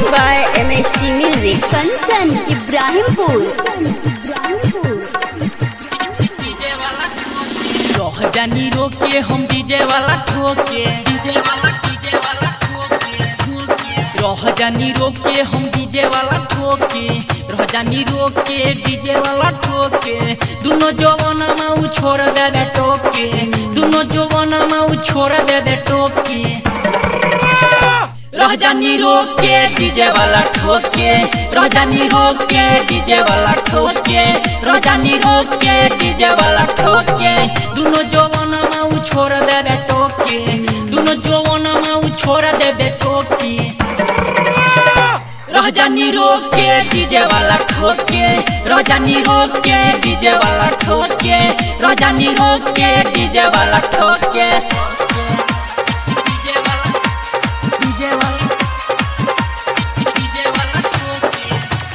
by MST Music. Kanchan, Ibrahimpur. रह जानी रोके हम डीजे वाला ठोके डीजे वाला डीजे वाला ठोके रह जानी रोके हम डीजे वाला ठोके रह जानी रोके डीजे वाला ठोके दोनों जवाना में उ छोड़ दे दे टोके दोनों जवाना में उ छोड़ दे दे टोके रह जानी रोके डीजे वाला ठोके रह जानी रोके डीजे वाला ठोके रह जानी रोके डीजे वाला ठोके दोनों जवान में उ छोड़ दे दे टोके दोनों जवान में उ छोड़ दे दे टोके रह जानी रोके डीजे वाला ठोके रह जानी रोके डीजे वाला ठोके रह जानी रोके डीजे वाला ठोके डीजे वाला डीजे वाला डीजे वाला ठोके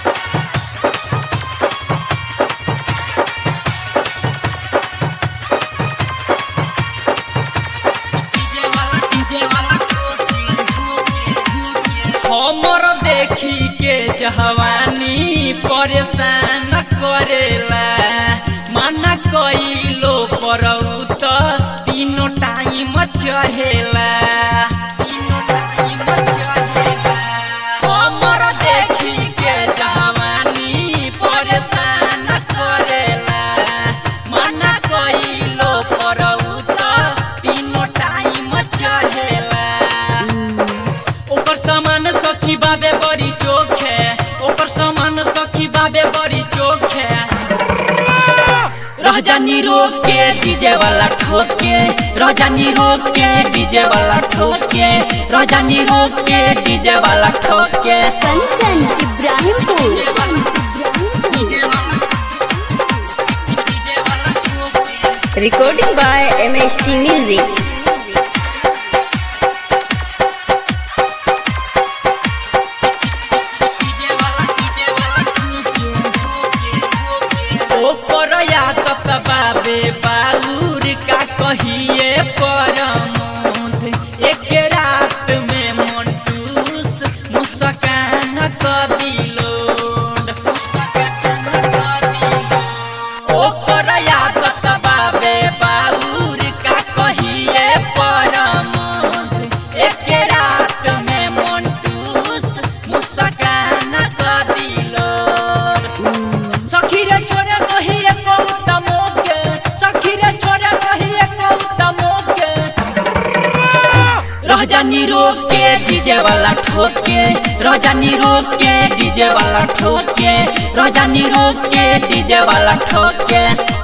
डीजे वाला डीजे वाला ठोके हमर देखी के जवानी परेशान करेला माना कइलो परौ त तीनों टाइम चढ़ेला तीनों टाइम चढ़ेला हमर देखी के जवानी परेशान करेला माना कइलो परौ त तीनों टाइम चढ़ेला ओकर सामान सखी बाबे बड़ी चोख है ओकर सामान सखी बाबे बड़ी चोख है रह जानी रोक के डीजे वाला ठोके रह जानी रोक के डीजे वाला ठोके रह जानी रोक के डीजे वाला ठोके Kanchan, Ibrahimpur. डीजे वाला डीजे वाला ठोके Recording by MST Music. DJ वाला डीजे वाला ठोके ओपर यादत बाबे बालूर का कहिए परमोद एक रात में मंटूस मुस्कान कर दिलो मुस्कान कर दिलो ओपर यादत बाबे बालूर का कहिए परमोद एक रात में मंटूस मुस्कान कर दिलो सखी रे छोरे नहीं एक उत्तमो के सखी रे छोरे नहीं एक उत्तमो के रह जानी रोक के डीजे वाला ठोके रह जानी रोक के डीजे वाला ठोके रह जानी रोक के डीजे वाला ठोके